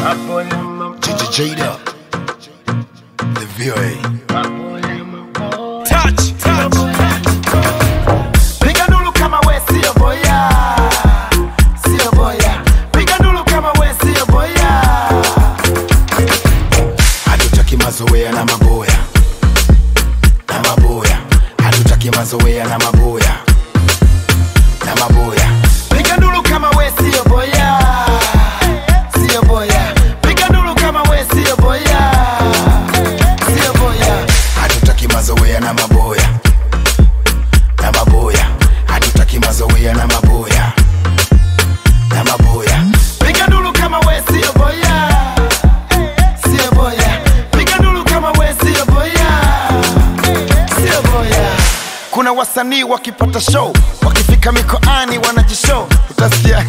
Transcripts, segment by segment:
Ginger Jada, the VOA. Touch, touch. Piga ndulu kama we sio boya, sio boya. Piga ndulu kama we sio boya. Hatutaki mazoea na maboya na maboya, hatutaki mazoea na maboya na maboya. Piga ndulu kama we sio boya, sio boya. Piga ndulu kama we sio boya, sio boya. Hatutaki mazoea na maboya na maboya, hatutaki mazoea na maboya na maboya. Piga ndulu kama we sio boya, sio boya. Piga ndulu kama we sio boya, sio boya. Kuna wasanii wakipata show, wakifika mikoani wanajishow, utasikia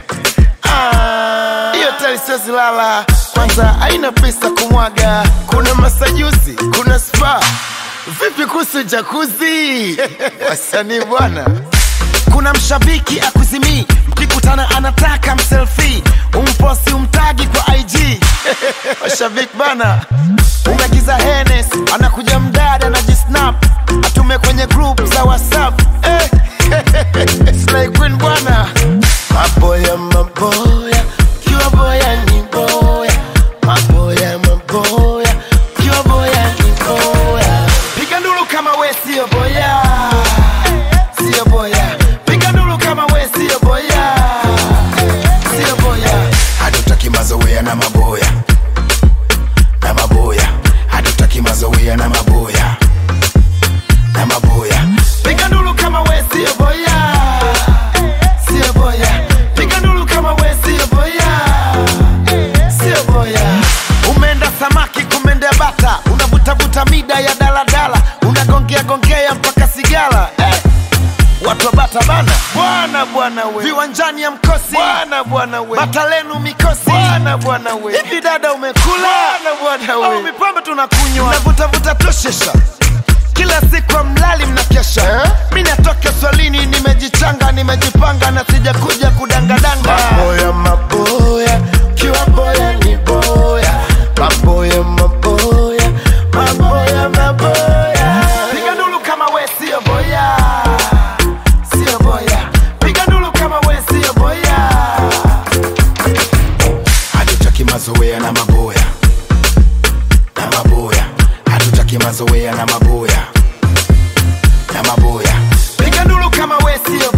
Ah, hiyo tali siwezi lala, kwanza haina pesa kumwaga. Kuna masajusi, kuna spa, vipi kuhusu jakuzi? wasanii bwana kuna mshabiki akuzimii mkikutana anataka mselfi umposi umtagi kwa ig washabiki bana umegiza henes anakuja mdada na jisnap atume kwenye group za whatsapp eh. Slay Queen bwana maboya maboya kiwa boya ni boya maboya maboya kiwa boya ni boya piga ndulu kama we sio boya sio boya piga ndulu kama we sio boya sio boya Hatutaki mazoea na maboya na maboya, hatutaki mazoea na maboya na maboya. piga ndulu kama we sio boya sio boya piga ndulu kama we sio boya sio boya umeenda samaki kumendea bata unavutavuta mida ya daladala unagongea gongea mpaka sigala eh. watu wa bata bana bwana bwana we viwanjani ya mkosi bwana bwana we bata lenu mikosi bwana bwana we hivi dada umekula bwana bwana we au mipambe tunakunywa unavutavuta toshesha kila siku mlali mnakesha eh? mi natoka swalini nimejichanga nimejipanga na sijakuja kudangadanga maboya maboya kiwa boya ni boya maboya maboya maboya maboya piga ndulu kama we sio boya sio boya piga ndulu kama we sio boya Hatutaki mazoea na maboya na maboya, hatutaki mazoea na maboya na maboya. piga ndulu kama we sio